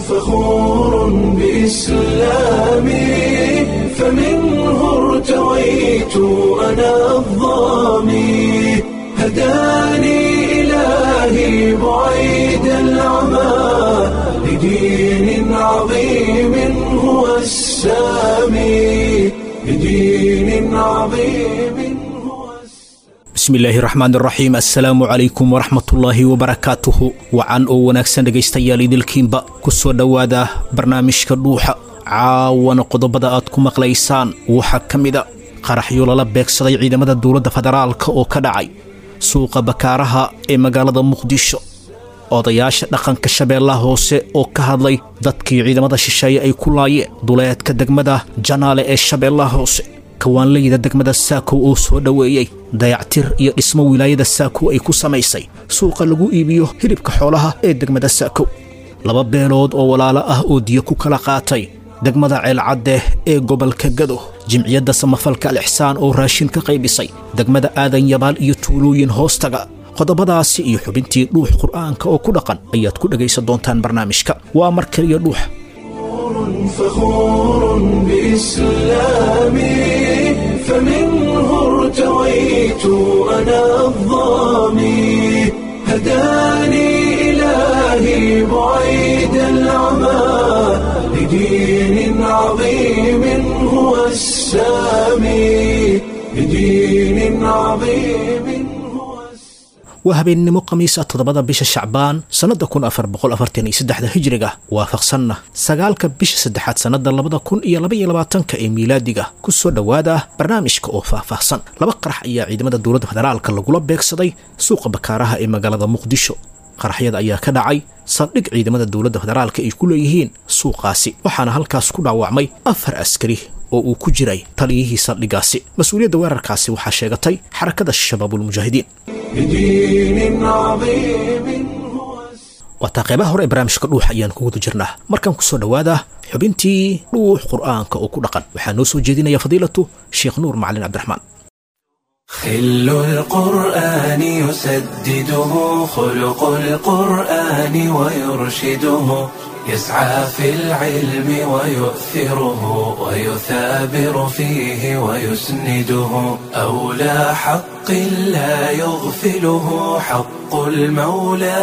فخور بإسلامي فمنه ارتويت أنا الظامي هداني إلهي بعيد العمى لدين عظيم هو السامي لدين عظيم هو bismillaahi raxmaan raxiim assalaamu calaykum waraxmatullaahi wabarakaatuhu wacan oo wanaagsan dhegaystayaal idilkiinba ku soo dhowaada barnaamijka dhuuxa caawana qodobada aad ku maqlaysaan waxaa ka mida qaraxyo lala beegsaday ciidamada dowladda federaalka oo ka dhacay suuqa bakaaraha ee magaalada muqdisho odayaasha dhaqanka shabeellaha hoose oo ka hadlay dadkii ciidamada shisheeye ay ku laayeen duleedka degmada janaale ee shabeellaha hoose kawaanleyda degmada saakow oo soo dhoweeyey dayactir iyo dhismo wilaayada saakow ay ku samaysay suuqa lagu iibiyo hilibka xoolaha ee degmada saakow laba beelood oo walaalo ah oo diyo ku kala qaatay degmada ceelcadde ee gobolka gado jimciyadda samafalka alixsaan oo raashin ka qaybisay degmada aadan yabaal iyo tuulooyin hoostaga qodobadaasi iyo xubintii dhuux qur'aanka oo ku dhaqan ayaad ku dhegaysan doontaan barnaamijka waa mar keliya dhuux فخور بإسلامي فمنه ارتويت أنا الظامي هداني إلهي بعيد العمى لدين عظيم هو السامي لدين عظيم هو السامي waa habeennimo khamiisa toddobada bisha shacbaan sannadda kun afar boqol afartan iyo saddexda hijriga waafaqsanna sagaalka bisha saddexaad sannadda labada kun iyo laba iyo labaatanka ee miilaadiga ku soo dhowaada barnaamijka oo faahfaahsan laba qarax ayaa ciidamada dowladda federaalka lagula beegsaday suuqa bakaaraha ee magaalada muqdisho qaraxyada ayaa ka dhacay saldhig ciidamada dowladda federaalka ay ku leeyihiin suuqaasi waxaana halkaas ku dhaawacmay afar askari oo uu ku jiray taliyihii saldhigaasi mas-uuliyadda weerarkaasi waxaa sheegatay xarakada shabaabulmujaahidiin لدين عظيم هو السامي waataa qeybaha hore ee barnaamijka dhuux ayaan ku guda jirnaa markaan ku soo dhowaada xubintii dhuux qur'aanka oo ku dhaqan waxaa noo soo jeedinaya fadiilatu sheekh nuur macalin cabdiraxmaan خل القرآن يسدده خلق القرآن ويرشده يسعى في العلم ويؤثره ويثابر فيه ويسنده أولى حق لا يغفله حق المولى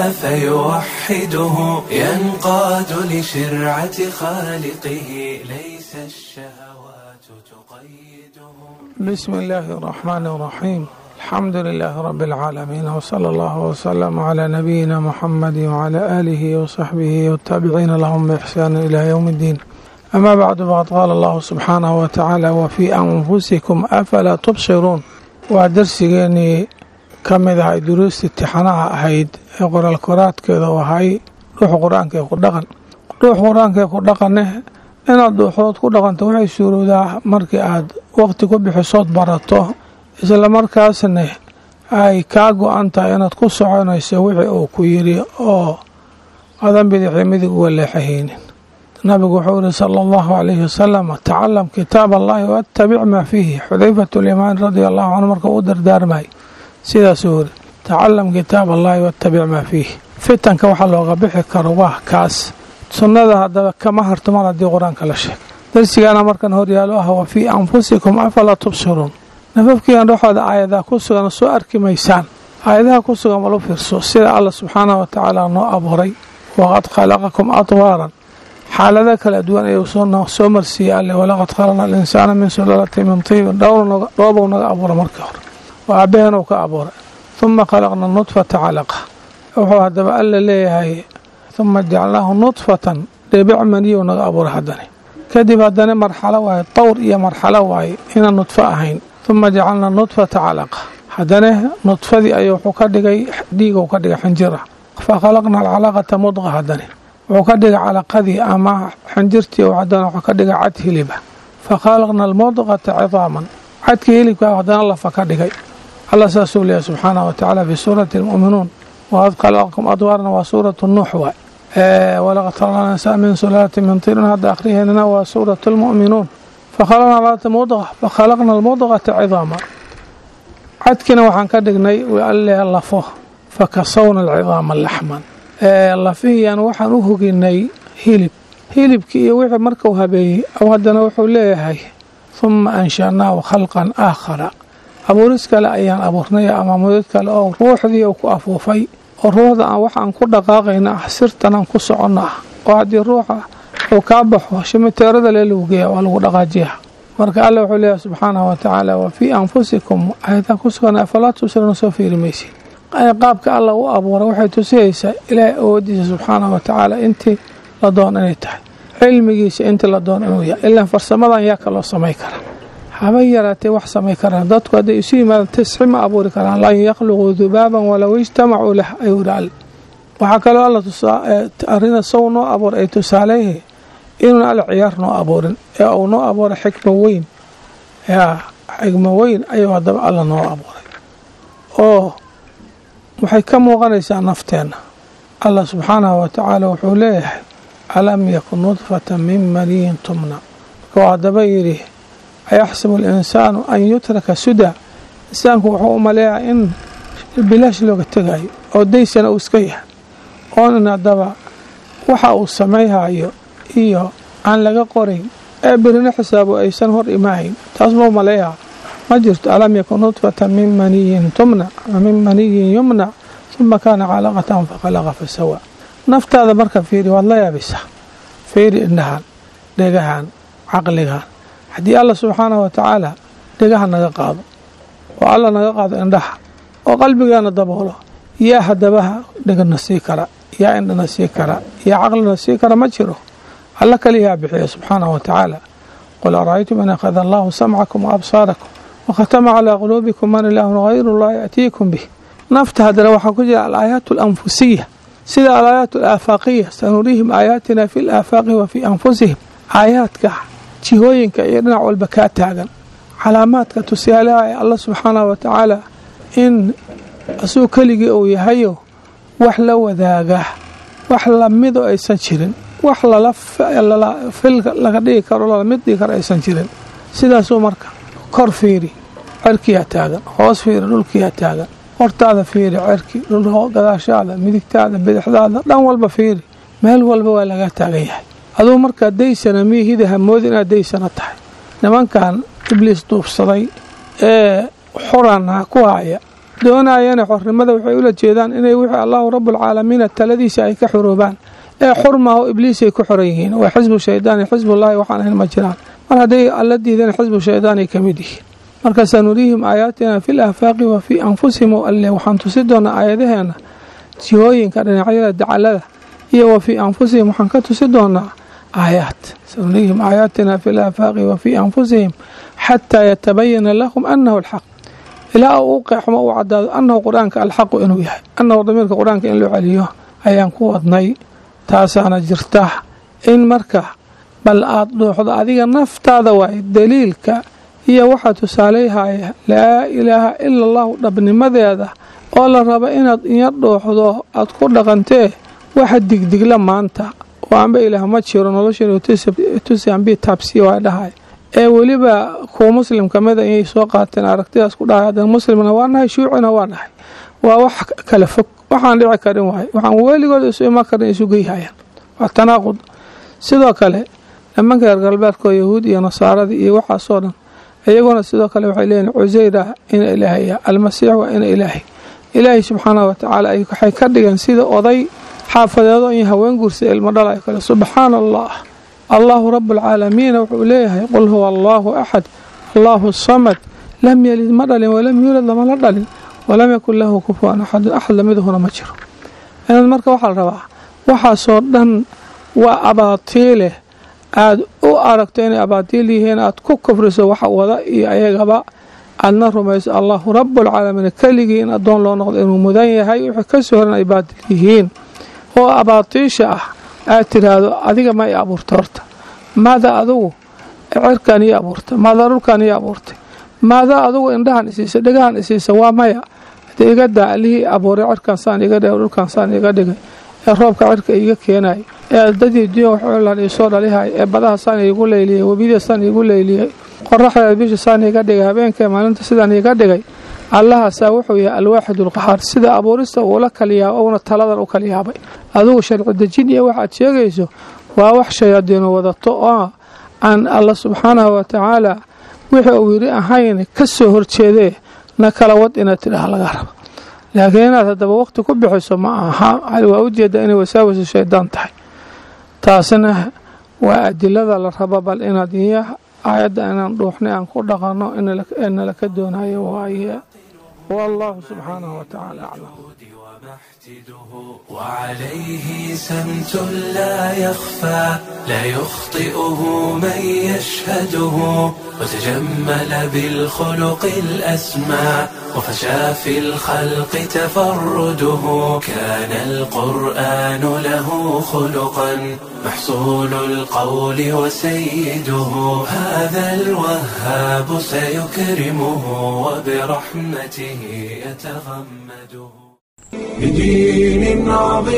فيوحده ينقاد لشرعة خالقه ليس الشهوات تقيده بسم الله الرحمن الرحيم الحمد لله رب العالمين وصلى الله وسلم على نبينا محمد وعلى آله وصحبه والتابعين لهم بإحسان إلى يوم الدين أما بعد فقد قال الله سبحانه وتعالى وفي أنفسكم أفلا تبصرون ودرسيني kamid ahay duruusta imtixaanaha ahayd ee qoraal koraadkeeda u ahay dhuuxa qur-aanka ee ku dhaqan dhuuxa qur-aanka ee ku dhaqane inaad dhuuxood ku dhaqanto waxay suurowdaa markii aad waqti ku bixisood barato isla markaasna ay kaa go-an tahay inaad ku soconayso wixii uu ku yidhi oo adan bidixii midig uga leexahaynin nabigu wuxuu yihi sala allahu calayhi wasalam tacalam kitaab allahi waatabic maa fiihi xudayfatu lyamaan radia allahu canhu marka u dardaarmay sidaasuu yiri tacalam kitaab allahi waatabic maa fiihi fitanka waxaa looga bixi karo waa kaas sunnada haddaba kama harto mar haddii qur-aanka la sheeg darsigaana markan horyaalo ah wa fii anfusikum afalaa tubsiruun nafafkiian dhexooda aayadaha ku sugan soo arki maysaan aayadaha ku sugan malu fiirso sida alla subxaanahu wa tacaala noo abuuray waqad khalaqakum adwaaran xaalado kala duwan ayuu soo marsiiyey alle walaqad khalaqna alinsaana min sulaalati min tiibin dhoobou naga abuuray markii hore waa aabaheen uu ka abuuray huma khalaqna nudfata calaqa wuxuu haddaba alla leeyahay huma jacalnaahu nudfatan dhibic maniyow naga abuuray haddani kadib haddana marxalo waaye dowr iyo marxalo waaye inaan nudfo ahayn huma jacalnaa nudfata calaqa haddana nudfadii ayuu wuxuu ka dhigay dhiigou ka dhigay xinjira fa khalaqna alcalaqata mudqa haddani wuxuu ka dhigay calaqadii ama xinjirtii haddana wuxuu ka dhigay cad hiliba fa khalaqna almudqata cidaaman cadkii hilibka haddana lafa ka dhigay alla saasuu leeyahy subxaanahu watacaala fi suurati almu'minuun waqad khalaqakum adwaarna waa suuratu nuux waay walaqad khalaqna insaan min sulaalati min tirin hadda akhriheennana waa suuratu almu'minuun fakhalaqna alata mudqa fakhalaqna almudqata cidaama cadkina waxaan ka dhignay alle lafo fakasawna alcidaama laxman lafihiyan waxaan u hoginay hilib hilibkii iyo wixii markuu habeeyey aw haddana wuxuu leeyahay humma anshanaahu khalqan aakhara abuuris kale ayaan abuurnay ama mudad kale oo ruuxdii uu ku afuufay oo ruuxda aan waxaan ku dhaqaaqayna ah sirtanaan ku soconno ah oo haddii ruuxa uu kaa baxo shimiteerada lee lagu geeya waa lagu dhaqaajiya marka alla wuxuu leeyahay subxaanahu wa tacaala wa fii anfusikum ayataan ku sugan afalaa tubsiruuna soo fiiri maysid qaabka alla u abuuray waxay tusihaysaa ilaahay awoodiisa subxaanahu wa tacaala intii la doon inay tahay cilmigiisa intii la doon inuu yahay ilaan farsamadan yaa kaloo samay kara habay yaraatee wax samay karaan dadku hadday isu yimaadaan tisxi ma abuuri karaan lan yakhluquu dubaaban walow ijtamacuu lah ayuu yidhi alle waxaa kaloo alla arina sow noo abuuray ay tusaaleeyahay inuuna alla ciyaar noo abuurin ee uu noo abuuray xikmo weyn yaa xikmo weyn ayuu haddaba alla noo abuuray oo waxay ka muuqanaysaa nafteenna allah subxaanahu wa tacaala wuxuu leeyahay alam yakun nudfata min maniyin tumna markuu haddaba yidhi ayaxsabu alinsaanu an yutraka suda insaanku wuxuu u maleeyaa in bilaash looga tegayo oo daysana uu iska yahay oonin haddaba waxa uu samayhayo iyo aan laga qorayn ee birina xisaabo aysan hor imahayn taas mau maleeyaa ma jirto alam yakun nudfata min maniyin tumna ama min maniyin yumna uma kaana calaqatan faqalaqa fasawa naftaada marka fiiri waad la yaabaysaa fiiri indhahan dhegahan caqligan haddii alla subxaanahu wa tacaala dhegaha naga qaado oo alla naga qaado indhaha oo qalbigaana daboolo yaa hadabaha dhegana sii kara yaa indhana sii kara yaa caqlina sii kara ma jiro alla kaliyaa bixiya subxaanahu wa tacaala qul ara'aytum in akhada allahu samcakum waabsaarakum wakhatama calaa quluubikum man ilaahun hayru llah ya'tiikum bih nafta haddana waxaa ku jira alaayaat alanfusiya sida alaayaat alaafaqiya sanuriihim aayaatina fi laafaaqi wa fii anfusihim aayaadka jihooyinka iyo dhinac walba kaa taagan calaamaadka tusaalaha ee alla subxaanahu wa tacaala in asuu keligii uu yahayo wax la wadaaga wax lamido aysan jirin wax fil laga dhigi karo lalamid dhigi karo aysan jirin sidaasuu marka kor fiiri cerkiyaa taagan hoos fiiri dhulkiyaa taagan hortaada fiiri cerki gadaashaada midigtaada bidixdaada dhan walba fiiri meel walba waa laga taagan yahay aduu markaa daysana miihida hamoodi inaad daysana tahay nimankan ibliis duubsaday ee xurana ku haya doonayana xornimada waxay ula jeedaan inay wixii allahu rabbulcaalamiina taladiisa ay ka xuroobaan ee xurmaaho ibliisay ku xoran yihiin waa xisbu shaydaan iyo xisbullaahi waxaan ahayn ma jiraan mar hadday alla diidana xisbu shaydaanay ka mid yihiin marka sanuriihim aayaatina fi laafaaqi wa fii anfusihim o alle waxaan tusi doonaa aayadaheena jihooyinka dhinacyada dacalada iyo wa fii anfusihim waxaan ka tusi doonaa aayaat sanuriihim aayaatina fi laafaaqi wa fii anfusihim xataa yatabayana lahum anahu alxaq ilaa uu u qeexmo uu cadaado annahu qur-aanka alxaqu inuu yahay annahu damiirka qur-aanka in loo celiyo ayaan ku wadnay taasaana jirta in marka bal aad dhuuxdo adiga naftaada waay daliilka iyo waxaa tusaaleyhaya laa ilaaha ila allahu dhabnimadeeda oo la rabo inaad inya dhuuxdo aad ku dhaqantee waxa digdigla maanta oo anba ilaah ma jiro noloshiitusianbi taabsiya waa dhahay ee weliba kuwa muslim kamida inay soo qaateen aragtidaas ku dhahay haddana muslimna waa nahay shuucina waa nahay waa wax kala fog waxaan dhici karin waay waxaan weligood isu iman karin isu geyhayaan waa tanaaqud sidoo kale nimanka reer galbeedkoo yahuud iyo nasaaradii iyo waxaasoo dhan iyaguna sidoo kale waxay leeyihin cuseyra ina ilaahaya almasiix waa ina ilaahay ilaahay subxaanahu watacaala waxay ka dhigeen sida oday xaafadeedo iyo haween guursa ilmo dhalayo kale subxaana allah allahu rabualcaalamiina wuxuu leeyahay qul huwa allaahu axad allaahu samad lam yelid ma dhalin walam yuulad lama la dhalin walam yakun lahu kufuwan axadun axad lamidahuna ma jiro inaad marka waxaa la rabaa waxaasoo dhan waa abaatiileh aada u aragto inay abaatiil yihiin aad ku kufriso wax wada iyo ayagaba aadna rumayso allahu rabualcaalamiin keligii in addoon loo noqdo inuu mudan yahay wixii kasoo horan ay baatil yihiin oo abaatiisha ah aad tiraahdo adiga ma i abuurta horta maada adugu cirkan ii abuurta maada dhulkan ii abuurtay maada adugu indhahan isiisa dhegahan isiisa waa maya hadee iga daa allihii abuuray cirkan saan iga dhigay dhulkan saan iga dhigay ee roobka cirka iiga keenay ee dadii dunya waxlan iisoo dhalihay ee badaha saan iigu leyliyey webida saan iigu leyliyey qoraxdeeda bisha saan iiga dhigay habeenka maalinta sidaan iiga dhigay allahaasaa wuxuu yahay alwaaxid ulqahaar sida abuurista uula kaliyaaba uuna taladan u kaliyaabay adugu sharci dejin iyo waxaad sheegayso waa wax shayaadiinu wadato oo aan alla subxaanahu wa tacaala wixii uu yidhi ahayn ka soo horjeedee na kala wad inaad tidhaah laga raba laakiin inaad haddaba waqti ku bixiso ma aha waa ujeeddaa inay wasaawisu shaydaan tahay taasina waa adilada la raba bal inaad iyo aayadda inaan dhuuxnay aan ku dhaqanno inala ka doonayo waaye wallahu subxaanahu wa tacaala aclam وعليه سمت لا يخفى لا يخطئه من يشهده وتجمل بالخلق الأسمى وفشى في الخلق تفرده كان القرآن له خلقا محصول القول وسيده هذا الوهاب سيكرمه وبرحمته يتغمده بدين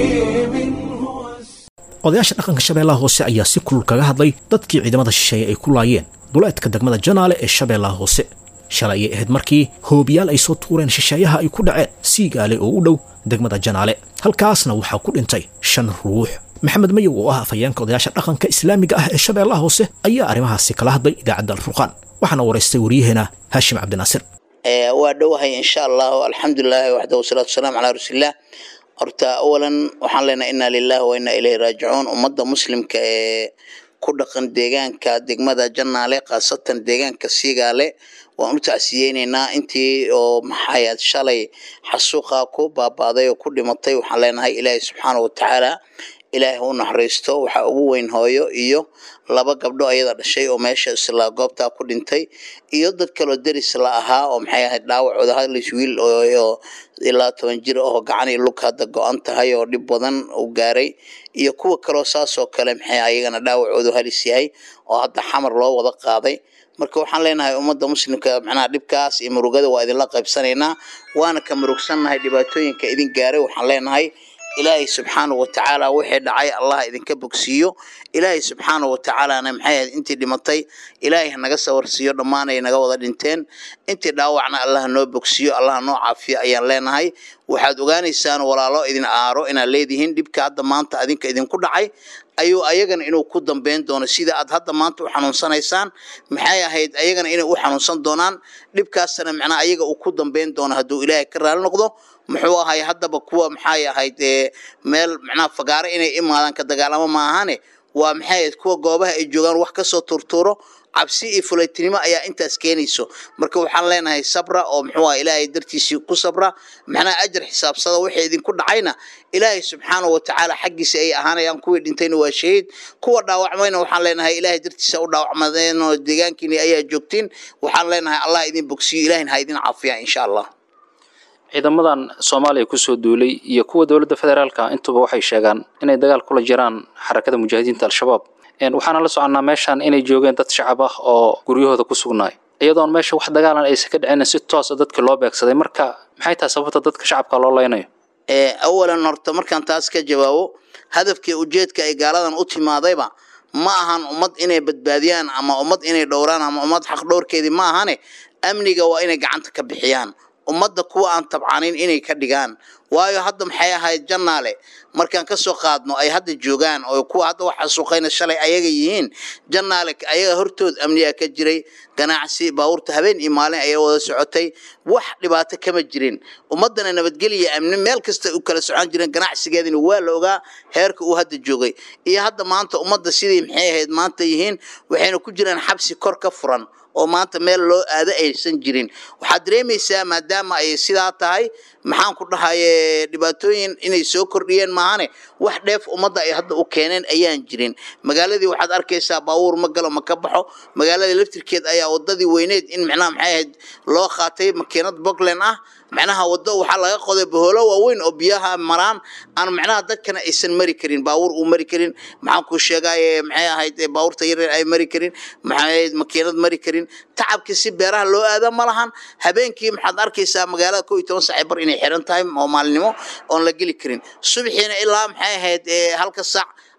عظيم هو odayaasha dhaqanka shabeellaha hoose ayaa si kulul kaga hadlay dadkii ciidamada shisheeye ay ku laayeen duleedka degmada janaale ee shabeellaha hoose shalay ayay ahayd markii hoobiyaal ay soo tuureen shisheeyaha ay ku dhaceen siigaale oo u dhow degmada janaale halkaasna waxaa ku dhintay shan ruux maxamed mayow oo ah afhayeenka odayaasha dhaqanka islaamiga ah ee shabeellaha hoose ayaa arrimahaasi kala hadlay idaacadda alfurqaan waxaana waraystay waryaheena haashim cabdinaasir waa dhowahay insha allahu alxamdulilahi waxda wasalaatu wasalaamu calaa rasuulilah horta awalan waxaan leenahay inaa lilahi wa inaa ilayhi raajicuun ummadda muslimka ee ku dhaqan deegaanka degmada janaale khaasatan deegaanka siigaale waan u tacsiyeyneynaa intii oo maxaayad shalay xasuuqa ku baabaaday oo ku dhimatay waxaan leenahay ilaahay subxaana wa tacaala ilaahay u naxariisto waxaa ugu weyn hooyo iyo laba gabdho ayada dhashay oo meesha isla goobtaa ku dhintay iyo dad kaloo deris la ahaa oo maxay ahayd dhaawacooda hadlis wiil oo ilaa toban jir oo gacan iyo lug hadda go-an tahay oo dhib badan u gaaray iyo kuwa kaloo saasoo kale maxay ayagana dhaawacoodu halis yahay oo hadda xamar loo wada qaaday marka waxaan leenahay ummadda muslimka macnaha dhibkaas iyo murugada waa idinla qaybsanaynaa waana ka murugsannahay dhibaatooyinka idin gaaray waxaan leenahay ilaahay subxaanahu watacaala wixii dhacay allah idinka bogsiiyo ilaahay subxaanahu watacaalana maxay ahayd intii dhimatay ilaahay hanaga sawarsiiyo dhammaanay naga wada dhinteen intii dhaawacna allah noo bogsiiyo allah noo caafiyo ayaan leenahay waxaad ogaanaysaan walaalo idin aaro inaad leedihiin dhibka hadda maanta adinka idinku dhacay ayuu ayagana inuu ku dambeyn doono sida aad hadda maanta u xanuunsanaysaan maxay ahayd ayagana inay u xanuunsan doonaan dhibkaasna macnaa ayaga uu ku dambeyn doono hadduu ilaahay ka raali noqdo muxuu ahay haddaba kuwa maxay ahayd meel macnaha fagaaro inay imaadaan ka dagaalamo maahane waa maxay ahayd kuwa goobaha ay joogaan wax kasoo turtuuro cabsi iyo fulaytinimo ayaa intaas keenayso marka waxaan leenahay sabra oo muxuu ah ilaahay dartiisii ku sabra macnaha ajar xisaabsada wixii idinku dhacayna ilaahay subxaanahu watacaala xaggiisa ay ahaanayaan kuwii dhintayna waa shahiid kuwa dhaawacmayna waxaan leenahay ilaahay dartiisa u dhaawacmadeen oo deegaankiini ayaa joogtiin waxaan leenahay allah idin bogsiyo ilahina ha idin caafiya insha allah ciidamadan soomaaliya kusoo duulay iyo kuwa dowladda federaalka intuba waxay sheegaan inay dagaal kula jiraan xarakada mujaahidiinta al-shabaab waxaana la soconnaa meeshan inay joogeen dad shacab ah oo guryahooda ku sugnaay iyadoon meesha wax dagaalan aysan ka dhicin si toosa dadka loo beegsaday marka maxay tahay sababta dadka shacabka loo leynayo awalan horta markaan taas ka jawaabo hadafkii ujeedka ay gaaladan u timaadayba ma ahan ummad inay badbaadiyaan ama ummad inay dhowraan ama ummad xaq dhowrkeedii ma ahane amniga waa inay gacanta ka bixiyaan ummadda kuwa aan tabcanin inay ka dhigaan waayo hadda maxay ahayd jannaale markaan ka soo qaadno ay hadda joogaan oo kuwa hadda wax xasuuqayna shalay ayaga yihiin jannaale ayaga hortood amniga ka jiray ganacsi baabuurta habeen iyo maalin ayaa wada socotay wax dhibaato kama jirin ummaddana nabadgelya amni meel kasta u kala socon jireen ganacsigeedina waa la ogaa heerka uu hadda joogay iyo hadda maanta ummadda sidii maxay ahayd maanta yihiin waxayna ku jiraan xabsi kor ka furan oo maanta meel loo aado aysan jirin waxaad dareemaysaa maadaama ay sidaa tahay maxaan ku dhahaye dhibaatooyin inay soo kordhiyeen maahane wax dheef ummadda ay hadda u keeneen ayaan jirin magaaladii waxaad arkaysaa baabuur ma galo ma ka baxo magaalada laftirkeed ayaa wadadii weyneed in macnaha maxay ahayd loo qaatay makiinad bogland ah macnaha wado waxaa laga qoday boholo waaweyn oo biyaha maraan aan macnaha dadkana aysan mari karin baabuur uu mari karin maxaan ku sheegaye maxay ahayd baabuurta yaryar ay mari karin maxay makiinad mari karin tacabkii si beeraha loo aada ma lahan habeenkii maxaad arkaysaa magaalada kow iyo toban saaci bar inay xiran tahay oo maalinimo oon la geli karin subaxiina ilaa maxay ahayd halka saac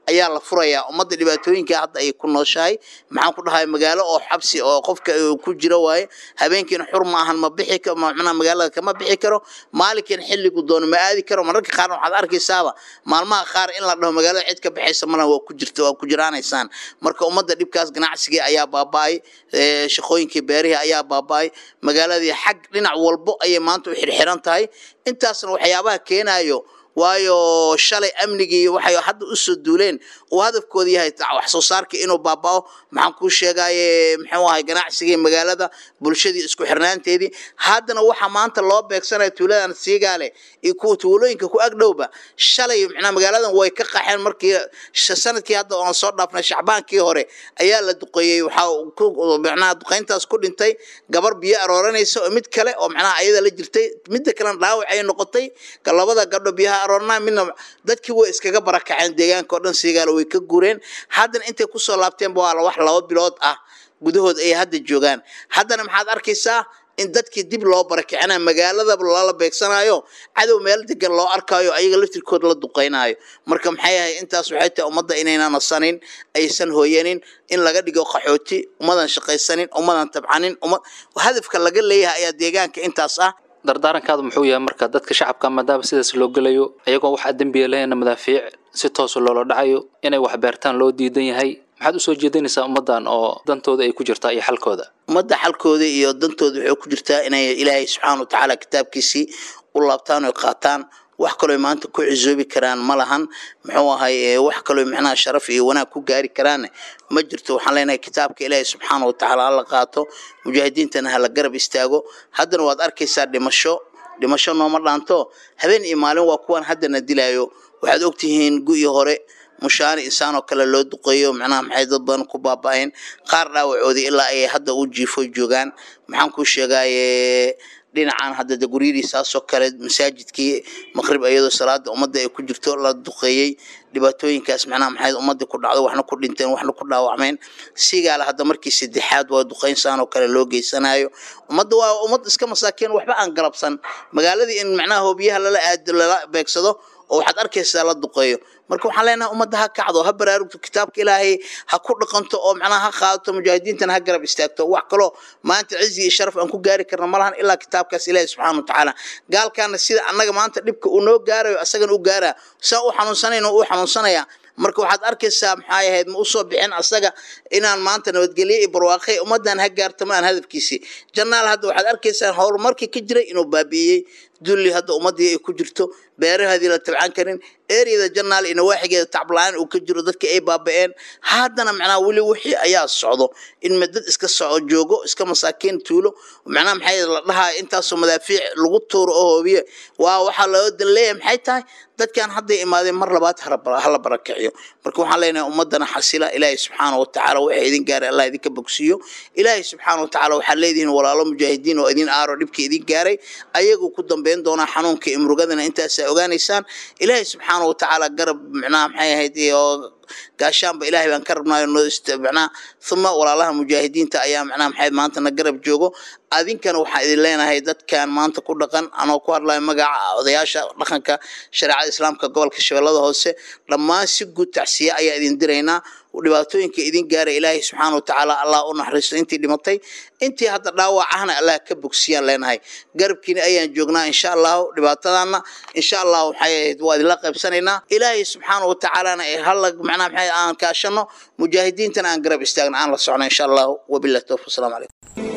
ayaa la furayaa ummadda dhibaatooyinka hadda ay ku nooshahay maxaan ku dhahay magaalo oo xabsi oo qofka ku jiro waaye habeenkiina xur ma ahan ma bixi karo macnaha magaalada kama bixi karo maalinkiina xilligu doono ma aadi karo mararka qaarna waxaad arkaysaaba maalmaha qaar in la dhaho magaalada cid ka baxaysa malaha waa ku jirta waa ku jiraanaysaan marka ummadda dhibkaas ganacsigii ayaa baaba'ay shaqooyinkii beerihii ayaa baaba'ay magaaladii xag dhinac walbo ayay maanta u xirxiran tahay intaasna waxyaabaha keenayo waayo shalay amnigii waxay hadda u soo duuleen uu hadafkooda yahay wax soo saarka inuu baaba'o maxaan kuu sheegaye muxuu ahay ganacsigii magaalada bulshadii isku xirnaanteedii haddana waxa maanta loo beegsanaya tuuladan siigaale iyo kuwa tuulooyinka ku agdhowba shalay macnaa magaaladan way ka qaxeen markii sanadkii hadda oon soo dhaafnay shacbaankii hore ayaa la duqeeyey waxaa macnaha duqeyntaas ku dhintay gabar biyo arooranaysa oo mid kale oo macnaha ayada la jirtay midda kalena dhaawac ay noqotay ka labada gabdho biyaha aroornaa midna dadkii way iskaga barakaceen deegaanka oo dhan siigaale way ka gureen haddana intay kusoo laabteenba waa wax laba bilood ah gudahood ay hadda joogaan haddana maxaad arkaysaa in dadkii dib loo barakicinayo magaaladaba lala beegsanayo cadow meel degan loo arkayo ayaga laftirkood la duqeynayo marka maxay ahay intaas waxay tahay ummadda inayna nasanin aysan hooyanin in laga dhigo qaxooti ummadan shaqaysanin ummadan tabcanin ummad hadafka laga leeyahay ayaa deegaanka intaas ah dardaarankaadu muxuu yahay marka dadka shacabka maadaama sidaas loo gelayo ayagoo waxaa dembiya lehena madaafiic si toosa loola dhacayo inay wax beertaan loo diidan yahay maxaad usoo jeedinaysaa ummaddan oo dantooda ay ku jirtaa iyo xalkooda ummadda xalkooda iyo dantooda waxay ku jirtaa inay ilaahay subxaana watacaala kitaabkiisii u laabtaan oy qaataan wax kaloo maanta ku cisoobi karaan ma lahan muxuu ahay wax kaloo macnaha sharaf iyo wanaag ku gaari karaan ma jirto waxaan leenahay kitaabka ilaahay subxaana watacaala hala qaato mujaahidiintana hala garab istaago haddana waad arkaysaa dhimasho dhimasho nooma dhaanto habeen iyo maalin waa kuwan haddana dilayo waxaad ogtihiin gu'ii hore mushaani insaan oo kale loo duqeeyo macnaha maxay dad badan ku baaba'een qaar dhaawacoodii ilaa ay hadda u jiifo joogaan maxaan kuu sheegaye dhinacan hadda de guryadiisaasoo kale masaajidkii maqrib iyadoo salaada ummadda ay ku jirto la duqeeyey dhibaatooyinkaas macnaha maxay ummadii ku dhacdo waxna ku dhinteen waxna ku dhaawacmeen sigaala hadda markii saddexaad waa duqeynsaan oo kale loo geysanayo ummadda waa ummad iska masaakiin waxba aan galabsan magaaladii in macnaha hoobiyaha lala aado lala beegsado oo waxaad arkaysaa la duqeeyo marka waxaan leenahay ummadda ha kacdo ha baraarugto kitaabka ilaahay ha ku dhaqanto oo macnaha ha qaadato mujaahidiintana ha garab istaagto wax kaloo maanta cizi iyo sharaf aan ku gaari karna ma lahan ilaa kitaabkaas ilaahay subxaana watacaala gaalkaana sida annaga maanta dhibka uu noo gaarayo asagana u gaaraa saa u xanuunsanayna uu xanuunsanaya marka waxaad arkaysaa maxay ahayd ma usoo bixin asaga inaan maanta nabadgelye iyo barwaaqe ummadan ha gaarto ma aan hadafkiisii jannaal hadda waxaad arkaysaa horumarkii ka jiray inuu baabi'iyey dulli hadda ummadii ay ku jirto beerahaadii la tabcan karin ereyada jannaal iyo nawaaxigeeda tacbla-aan uu ka jiro dadkii ay baaba'een haddana macnaha weli wixii ayaa socdo in madad iska soco joogo iska masaakiin tuulo macnaha maxay la dhahaa intaasoo madaafiic lagu tuuro oo hoobiye waa waxaa loo dan leeyahay maxay tahay dadkan hadday imaadeen mar labaad hala barakiciyo marka waxaan leenahay ummadana xasila ilaahay subxaana watacaala waxa idin gaaray allah idinka bogsiiyo ilaahay subxaana watacaala waxaad leedihiin walaalo mujaahidiin oo idin aaro dhibkii idin gaaray ayagu ku dambeyn doonaa xanuunka imrugadana intaasaa ogaanaysaan ilaahay subxaana watacaala garab macnaha maxay ahayd iyo gaashaanba ilaahay baan ka rabnaayo noo macnaha uma walaalaha mujaahidiinta ayaa macnaha maxay maanta na garab joogo adinkana waxaan idin leenahay dadkan maanta ku dhaqan anoo ku hadlayo magaca odayaasha dhaqanka shareecada islaamka gobolka shabeellada hoose dhammaan si guud tacsiye ayaa idin diraynaa dhibaatooyinka idin gaara ilaahay subxaana watacaala allah u naxariisto intii dhimatay intii hadda dhaawac ahna allah ka bogsiyaan leenahay garabkiina ayaan joognaa insha allahu dhibaatadana insha allahu waxay ahayd waa idinla qaybsanaynaa ilaahay subxaana watacaalana hala macnaha maxay aan kaashano mujaahidiintana aan garab istaagna aan la socno insha allahu wabillahi tawfiq asalaamu calaykum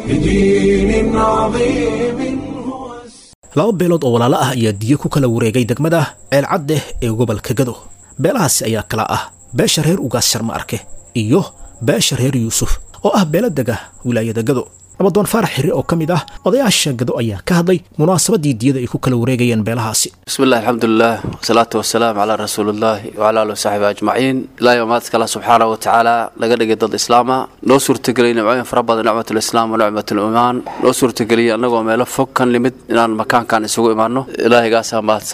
بدين عظيم هو laba beelood oo walaalo ah ayaa diyo ku kala wareegay degmada ceelcaddeh ee gobolka gado beelahaasi ayaa kala ah beesha reer ugaas sharma arke iyo beesha reer yuusuf oo ah beelo dega wilaayada gado nabadoon faarax xirre oo ka mid ah odayaasha gado ayaa ka hadlay munaasabadii diyada ay ku kala wareegayeen beelahaasi بسم الله الحمد لله والصلاة والسلام على رسول الله وعلى آله وصحبه أجمعين لا يوم الله سبحانه وتعالى لقد ضد إسلام لو سورة قلي نوعين فربض نعمة الإسلام ونعمة الإيمان لو سورة قلي أنه ميلا فوق كان لمد إن مكان كان يسوق إيمانه إلهي قاسا ماتسن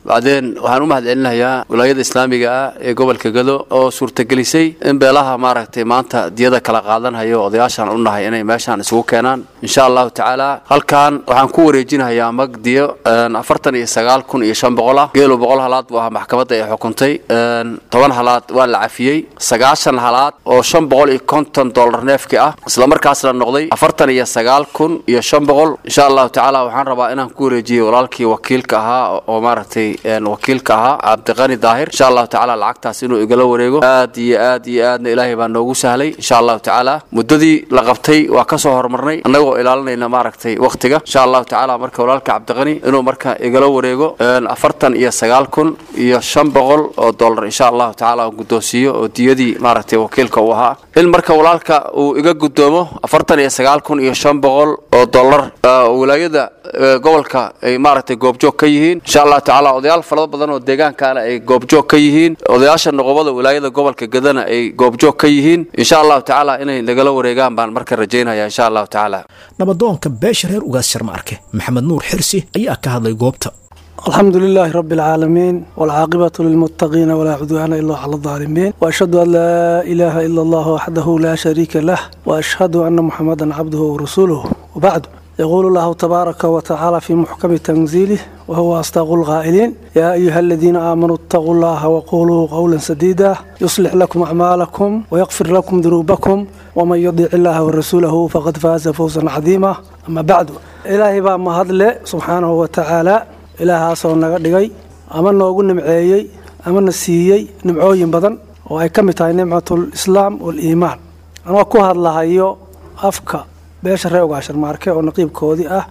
bacdeen waxaan u mahadcelinayaa wilaayada islaamiga ah ee gobolka gado oo suurtagelisay in beelaha maaragtay maanta diyada kala qaadanhayo odayaashaan u nahay inay meeshaan isugu keenaan insha allahu tacaala halkan waxaan ku wareejinayaa mag diyo afartan iyo sagaal kun iyo shan boqol ah geelo boqol halaad buu ahaa maxkamadda ay xukuntay toban halaad waa la cafiyey sagaashan halaad oo shan boqol iyo konton dollar neefki ah islamarkaasna noqday afartan iyo sagaal kun iyo shan boqol insha allahu tacaala waxaan rabaa inaan ku wareejiyo walaalkii wakiilka ahaa oo maaragtay wakiilka ahaa cabdiqani daahir insha allahu tacaala lacagtaas inuu igala wareego aad iyo aad iyo aadna ilaahay baa noogu sahlay insha allahu tacaala muddadii la qabtay waa ka soo horumarnay annagoo ilaalinayna maaragtay wakhtiga insha allahu tacaala marka walaalka cabdiqani inuu marka igala wareego afartan iyo sagaal kun iyo shan boqol oo dollar insha allahu tacaala aan guddoonsiiyo oo diyadii maaragtay wakiilka uu ahaa in marka walaalka uu iga guddoomo afartan iyo sagaal kun iyo shan boqol oo dollar wilaayada gobolka ay maaragtay goobjoog ka yihiin insha allahu tacaala odayaal fara badan oo deegaankaana ay goobjoog ka yihiin odayaasha noqobada wilaayada gobolka gadana ay goobjoog ka yihiin insha allahu tacaala inay nagala wareegaan baan marka rajaynaya insha allahu tacaala nabadoonka beesha reer ugaas sharma arke maxamed nuur xirsi ayaa ka hadlay goobta الحمد لله رب العالمين والعاقبة للمتقين ولا عدوان إلا على الظالمين وأشهد أن لا إله إلا الله وحده لا شريك له وأشهد أن محمدا عبده ورسوله وبعد يقول الله تبارك وتعالى في محكم تنزيله وهو أصدق القائلين يا أيها الذين آمنوا اتقوا الله وقولوا قولا سديدا يصلح لكم أعمالكم ويغفر لكم ذنوبكم ومن يطيع الله ورسوله فقد فاز فوزا عظيما أما بعد إلهي بقى ما هدل سبحانه وتعالى ilaahaasoo naga dhigay ama noogu nimceeyey amana siiyey nimcooyin badan oo ay ka mid tahay nimcatul islaam waliimaan anoo ku hadlahayo afka beesha reer ugaashar maarke oo naqiibkoodii ah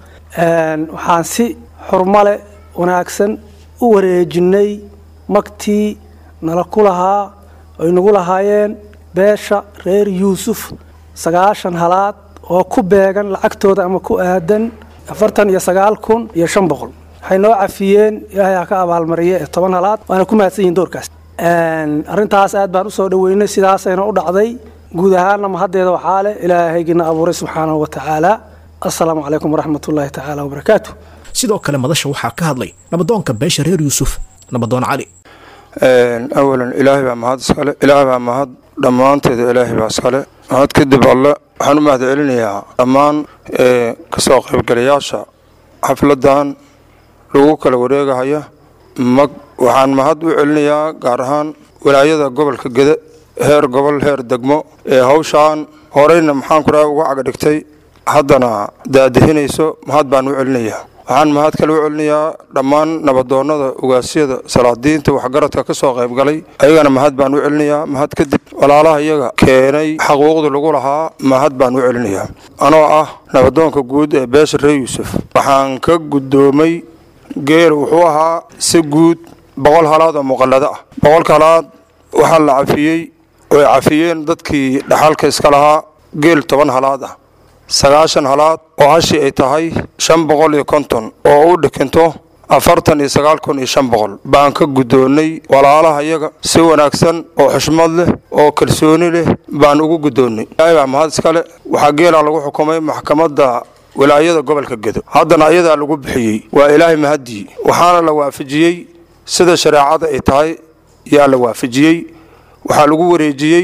waxaan si xurmale wanaagsan u wareejinay magtii nala ku lahaa ay nagu lahaayeen beesha reer yuusuf sagaashan halaad oo ku beegan lacagtooda ama ku aadan afartan iyo sagaal kun iyo shan boqol waxay noo cafiyeen ilaahay ha ka abaalmariye ee toban halaad waana ku mahadsan yihin doorkaas arrintaas aad baan usoo dhoweynay sidaasayna u dhacday guud ahaanna mahaddeeda waxaa leh ilaahaygiina abuuray subxaanahu wa tacaala assalaamu calaykum waraxmat ullaahi tacaala wabarakaatu sidoo kale madasha waxaa ka hadlay nabadoonka beesha reer yuusuf nabadoon cali awalan ilaahay baa mahad iskale ilaahay baa mahad dhammaanteeda ilaahay baa iskale mahad kadib alle waxaan u mahad celinayaa dhammaan kasoo qaybgalayaasha xafladan lagu kala wareegahaya mag waxaan mahad u celinayaa gaar ahaan walaayada gobolka gede heer gobol heer degmo ee hawshaan horeyna maxaan ku dhaha uga cagadhigtay haddana daadahinayso mahad baan u celinayaa waxaan mahad kale u celinayaa dhammaan nabadoonnada ugaasyada salaadiinta waxgaradka ka soo qaybgalay ayagana mahad baan u celinayaa mahad kadib walaalaha iyaga keenay xaquuqda lagu lahaa mahad baan u celinayaa anoo ah nabadoonka guud ee beesha reer yuusuf waxaan ka guddoomay geel wuxuu ahaa si guud boqol halaad oo muqallado ah boqolka halaad waxaa la cafiyey oy cafiyeen dadkii dhaxalka iska lahaa geel toban halaad ah sagaashan halaad oo hashii ay tahay shan boqol iyo konton oo u dhikinto afartan iyo sagaal kun iyo shan boqol baan ka guddoonnay walaalaha iyaga si wanaagsan oo xushmad leh oo kalsooni leh baan ugu guddoonnay ilaahay baa mahad iskale waxaa geelaa lagu xukumay maxkamadda wilaayada gobolka gedo haddana ayadaa lagu bixiyey waa ilaahay mahaddii waxaana la waafajiyey sida shareecada ay tahay yaa la waafajiyey waxaa lagu wareejiyey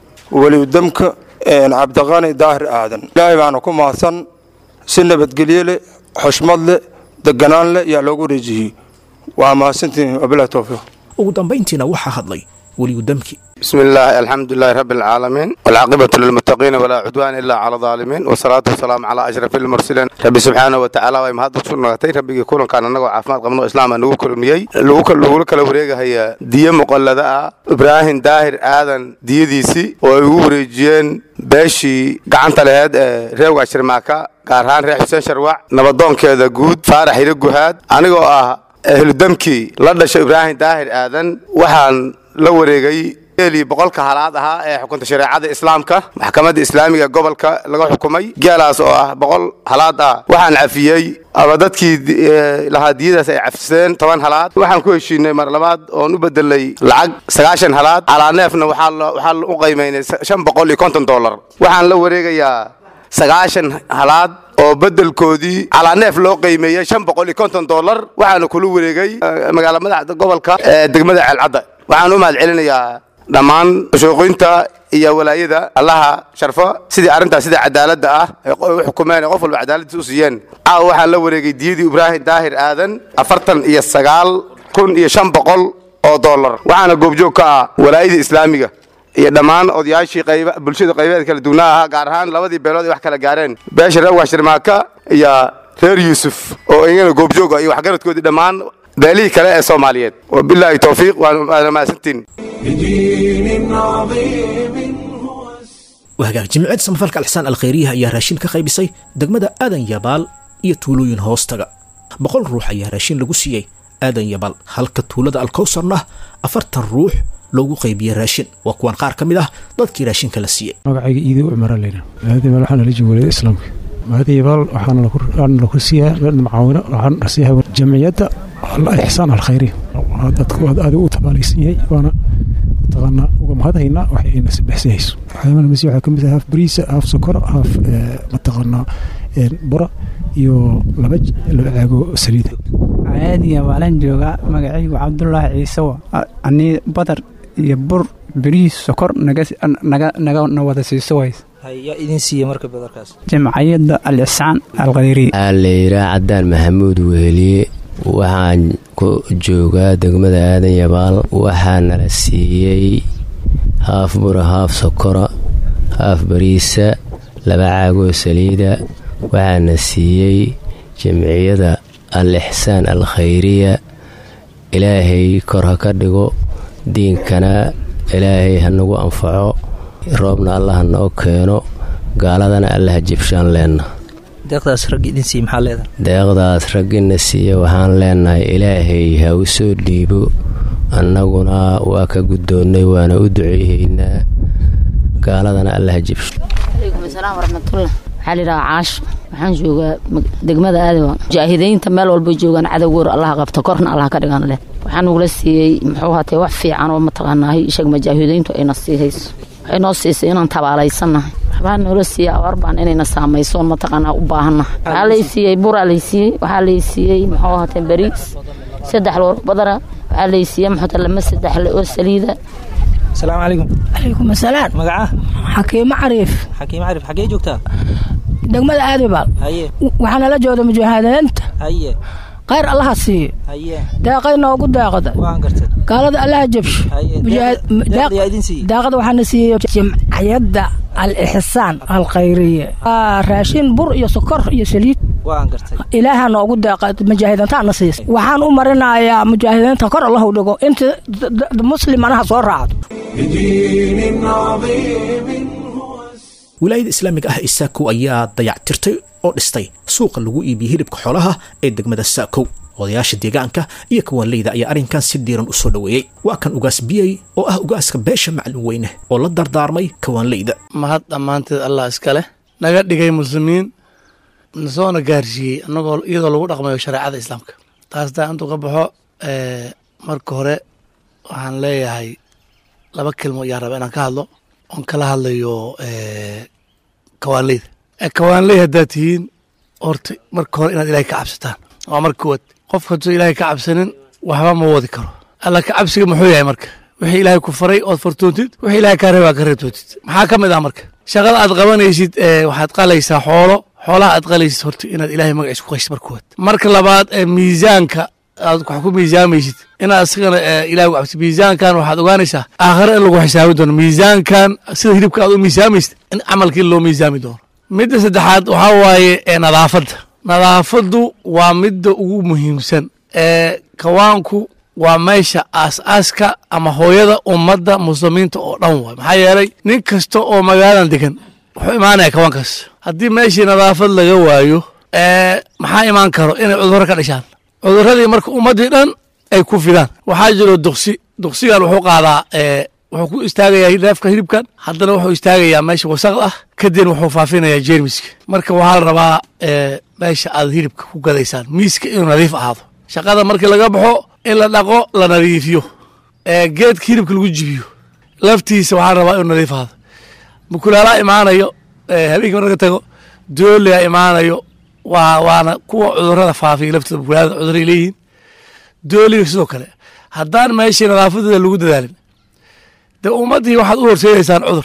welidamka cabdiqani daahir aadan ilaahay baana ku mahadsan si nabadgelye leh xushmad leh deganaan leh yaa loogu wareejiyey waa mahadsantihin wabilahi towfiiq ugu dambayntiina waxaa hadlay weliyudamki بسم الله الحمد لله رب العالمين والعاقبة للمتقين ولا عدوان إلا على الظالمين والصلاة والسلام على أشرف المرسلين ربي سبحانه وتعالى وما هذا سنتي ربي يكون كان نجوا عفمات قبل الإسلام أنه كل مية لو كل لو كل وريجة هي دية مقلدة إبراهيم داهر آذن دية ديسي ويوريجين باشي قعنت لهاد ريوغا شرماكا قارهان ريح حسين شروع نبضون كذا جود فارح يرجو هاد أنا جو أهل دمكي لدش إبراهيم داهر آذن وحن la wareegay geelii boqolka halaad ahaa ee xukunta shareecada islaamka maxkamadda islaamiga gobolka laga xukumay geelaas oo ah boqol halaad ah waxaan cafiyey ama dadkii lahaa diyadaas ay cafiseen toban halaad waxaan ku heshiinay mar labaad oon u bedelay lacag sagaashan halaad calaa neefna waxaa u qaymaynay shan boqol iyo konton dollar waxaan la wareegayaa sagaashan halaad oo bedelkoodii calaa neef loo qiimeeyey shan boqol iyo konton dollar waxaana kula wareegay magaala madaxda gobolka ee degmada ceelcadda waxaan u mahad celinayaa dhammaan shooqoynta iyo walaayada allaha sharfo sidii arrintaas sida cadaaladda ah ay u xukumeen ee qof walba cadaaladdiis u siiyeen caawa waxaan la wareegay diyadii ibraahim daahir aadan afartan iyo sagaal kun iyo shan boqol oo dollar waxaana goobjoog ka ah walaayada islaamiga iyo dhammaan odayaashii qayba bulshada qaybeed kala duwnaa ahaa gaar ahaan labadii beelood ay wax kala gaareen beesha reer washirmaaka iyo reer yuusuf oo iyagana goobjoog ah iyo waxgaradkoodii dhammaan beelihii kale ee soomaaliyeed wabilaahi towfiiq waana mahadsantiin بدين عظيم هو wahagaag jimciyadda samafalka alxsaan alkhayriyaha ayaa raashin ka qaybisay degmada aadan yabaal iyo tuulooyin hoostaga boqol ruux ayaa raashin lagu siiyey aadan yabaal halka tuulada alkowsarna afartan ruux loogu qaybiyey raashin waa kuwan qaar ka mid ah dadkii raashinka la siiyey magacayga iido cumara leyna maadayabaal waxaana la jimwaliyada islaamka maadayabaal waxaana laku siiyaa macaawino waxaan siiyaa jamciyadda ixsaan alkhayri dadku aad aad u tabaalaysan yahay waana mataqaanaa uga mahadhaynaa waxay ayna sabexsahayso waxyaamaha masi waxaa ka mid ah haaf bariisa haaf sokora haaf mataqaanaa bura iyo laba laba caago saliida caadiya waalan joogaa magacaygu cabdulaahi ciise wa anii badar iyo bur beriis sokor nagana wada siiso ways yaa idin siiye marka badarkaas jamciyadda al-ixsaan alkhayri layraa cadaan maxamuud weheliye waxaan ku joogaa degmada aadan yabaal waxaa nala siiyey haaf bura haaf sokora haaf bariisa laba caagoo saliida waxaana siiyey jamciyada al ixsaan al khayriya ilaahay kor ha ka dhigo diinkana ilaahay ha nagu anfaco roobna allah ha noo keeno gaaladana allaha jibshaan leenna deeqdaas rag idin siiye maxaa leedahay deeqdaas raggina siiya waxaan leenahay ilaahay ha u soo dhiibo annaguna waa ka guddoonnay waana u duceehaynaa gaaladana allaha jibsho alaykum asalaam waraxmatullah waxaa layidhahaa caasho waxaan joogaa degmada aadawa mujaahidiinta meel walba joogaan cadowgoor allaha qabta korna allaha ka dhigan leh waxaa nugula siiyey muxuu haatee wax fiican oo mataqaanaahay ishag mujaahidiintu ayna siihayso waxay noo siisay inaan tabaalaysannahay waxbaa noola siiyey abaar baan inayna saamaysoon mataqaanaa u baahannahay waxaa lay siiyey buraa lay siiyey waxaa lay siiyey muxuu haatee bariis saddex loor badara waxaa lay siiyey muxuu haatee lama saddex le oo saliida asalaamu calaykum calaykum asalaam magaca xakiimo cariif xakiim carif xaggee joogtaa degmada aadibaal haye waxaana la jooda mujaahidiinta haye khayr allaha siiyo haye deeqay noogu deeqda waan gartay gaalada allaha jabsho haye deeqda yaa idin siiyey deeqda waxaana siiyey jimciyadda al-ixsaan alkhayriya raashin bur iyo sokor iyo saliid waan gartay ilaaha noogu deeqa mujaahidiintaana siisay waxaan u marinayaa mujaahidiinta kor allahu dhigo inta muslim anaha soo raacdo بدين عظيم wilaayada islaamiga ah ee saakow ayaa dayactirtay oo dhistay suuqa lagu iibiyey hilibka xoolaha ee degmada saakow odayaasha deegaanka iyo kawaanleyda ayaa arrinkan si diiran u soo dhoweeyey waa kan ugaas biyey oo ah ugaaska beesha maclin weyne oo la dardaarmay kawaanleyda mahad dhammaanteed allah iska leh naga dhigay muslimiin nasoona gaarsiiyey annagoo iyadoo lagu dhaqmayo shareecada islaamka taas daa intuu ka baxo marka hore waxaan leeyahay laba kelmo ayaa raba inaan ka hadlo oon kala hadlayo kawaanleyda kawaanley haddaad tihiin horta marka hore inaad ilaahay ka cabsataan waa marka koowaad qofka hadduu ilaahay ka cabsanin waxba ma wadi karo alla ka cabsiga muxuu yahay marka wixii ilaahay ku faray ood fartoontid wixii ilaahay kaa reebaa ka reebtoontid maxaa ka mid ah marka shaqada aad qabanaysid waxaad qalaysaa xoolo xoolaha aad qalaysid horta inaad ilaahay magaciisa ku qaysid marka koowaad marka labaad miisaanka aad wax ku miisaamaysid inaad isagana ilahay cabsi miisaankan waxaad ogaanaysaa aakhare in lagu xisaabi doono miisaankan sida hilibka aad u miisaamaysid in camalkii loo miisaami doono midda saddexaad waxaa waaye nadaafadda nadaafaddu waa midda ugu muhiimsan ee kawaanku waa meesha aas-aaska ama hooyada ummadda muslimiinta oo dhan waay maxaa yeelay nin kasta oo magaaladan degan wuxuu imaanaya kawaankaas haddii meeshii nadaafad laga waayo maxaa imaan karo inay cudurro ka dhashaan cuduradii marka ummaddii dhan ay ku fidaan waxaa jiro duqsi duqsigan wuxuu qaadaa wuxuu ku istaagayaa neefka hilibkan haddana wuxuu istaagayaa meesha wasaqda ah kadibna wuxuu faafinayaa jeermiska marka waxaa la rabaa meesha aad hilibka ku gadaysaan miiska inuu nadiif ahaado shaqada markii laga baxo in la dhaqo la nadiifiyo geedka hilibka lagu jibiyo laftiisa waxaa la rabaa inuu nadiif ahaado mukulaalaha imaanayo habeenkii marka tago dooliga imaanayo waa waana kuwa cudurada faafiya laftooda bukulaada cuduray leeyihiin dooliga sidoo kale haddaan meeshii nadaafadeeda lagu dadaalin dee ummaddii waxaad u horseedaysaan cudur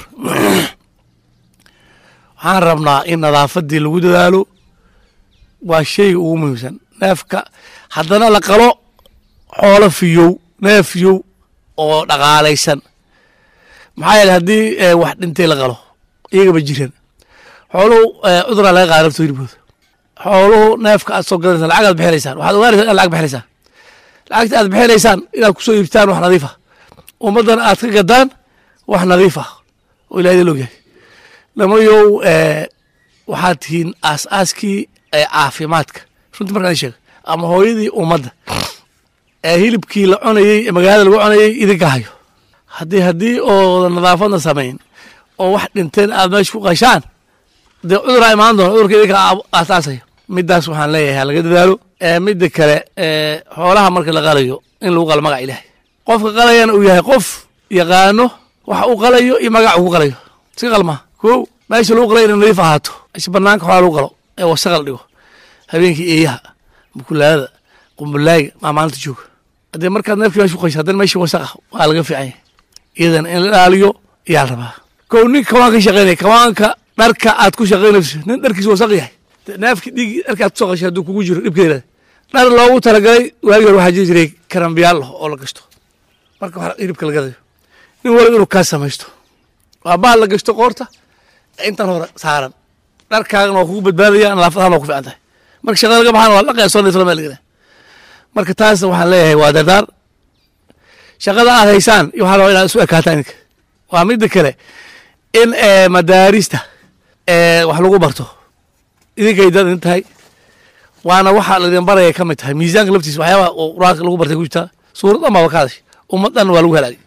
waxaan rabnaa in nadaafadii lagu dadaalo waa sheyga ugu muhiimsan neefka haddana la qalo xoolo fiyow neef fiyow oo dhaqaalaysan maxaa yeele haddii wax dhintay la qalo iyagaba jiran xooluhu cuduraa laga qaada laftooda hilibkooda xooluhu neefka aad soo gadanaysaan lacag aad bixinaysaan waxaad ogaanaysaan inaad lacag bixinaysaan lacagta aad bixinaysaan inaad kusoo iibtaan wax nadiif ah ummaddana aad ka gadaan wax nadiif ah oo ilahay idin ogyahay lamayow waxaad tihiin aas-aaskii caafimaadka runtii markaan sheega ama hooyadii ummadda ee hilibkii la cunayey ee magaalada lagu cunayey idinka hayo haddii haddii oo nadaafadna samayn oo wax dhinteen aad meesha ku qashaan dee cuduraa imaan doona cudurka idinka aasaasaya midaas waxaan leeyahay ha laga dadaalo midda kale xoolaha marka la qalayo in lagu qalo magaca ilaahay qofka qalayana uu yahay qof yaqaano waxa uu qalayo iyo magaca uu ku qalayo si qalmaa kow meesha lagu qalay inay nadiif ahaato meesha banaanka xoolaa lagu qalo ee wasaqa la dhigo habeenkii eeyaha mukulaadada qumbulaaga maa maalinta jooga haddee markaad neefkii meesha ku qasho haddana meeshii wasaqa waa laga fiican yahay iyadana in la ilaaliyo ayaa la rabaa kow nin kawaan ka shaqaynaya kawaanka dharka aad ku shaqaynayso nin dharkiisa wasaq yahay neefki dhiig dharka aad kusoo qashay hadduu kugu jiro dhibkeeda dhar loogu talagalay waagi hore waxaa jiri jiray karambiyaal oo la gashto marka wax hilibka la gadayo nin waliba inuu kaa samaysto waa bahal la gashto qoorta intan hore saaran dharkaagana waa kugu badbaadaya nadaafadahan waa ku fiican tahay marka shaqada laga baxana waa dhaqaya soo naysa meel lagada marka taasna waxaan leeyahay waa dardaar shaqada aad haysaan iyo waxaa rabaa inaad isu ekaataan idinka waa midda kale in madaarista wax lagu barto idinkay dad in tahay waana waxa laydin baraya ka mid tahay miisaanka laftiisa waxyaaba oo quraanka lagu bartay ku jirtaa suurad dhan baaba ka hadashay ummad dhan waa lagu halaagay